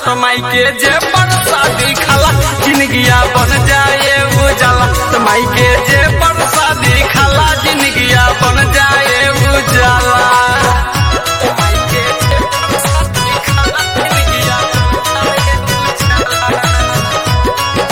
तमाई के जे परसादी खाला जिंदगिया बन जाए उजाला तमाई के जे परसादी खाला जिंदगिया बन जाए उजाला तमाई के जे परसादी खाला, जिंदगिया बन जाए उजाला।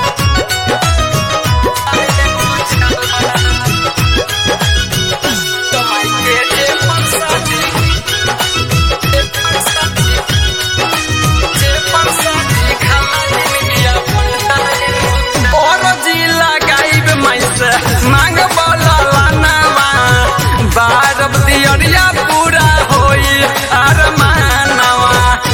तमाई के जे परसादी जे परसादी जे परसादी खाला जिंदगिया बन जाए उजाला। और जिला गाइब मैसे मांग बोला लानवा बारब दियरिया पूरा होई अरमानवा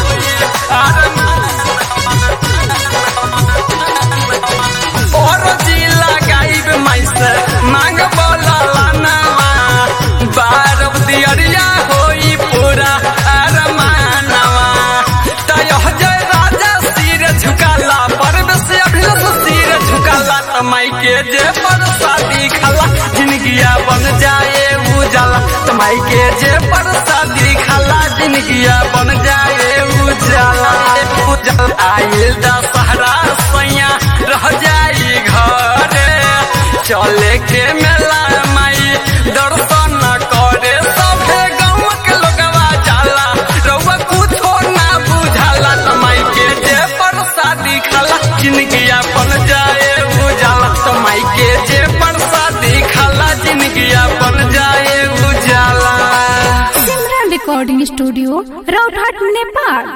और जिला गाइब मैसे मांग बोला लानवा बारब दियरिया होई पूरा अरमानवा तयह जय राजा सिर झुकाला पर्व से अभिलष सिर झुकाला तमाई के जे परसादी खाला जिंदगिया बन जाए उजाला तमाई के जे परसादी खाला जिंदगिया बन जाए उजाला उजाला आइल दशहरा सैया रह जाई घरे चले के मेला माई दर्शन करे सभे गाँव के लोगवा जाला रउआ कुछो ना बुझाला तमाई के जे परसादी खाला जिंदगिया बन जाए उजाला तमाई के जे परसादी खाला जिंदगिया बन जाए उजाला सिमरन रिकॉर्डिंग स्टूडियो राउतहाट नेपाल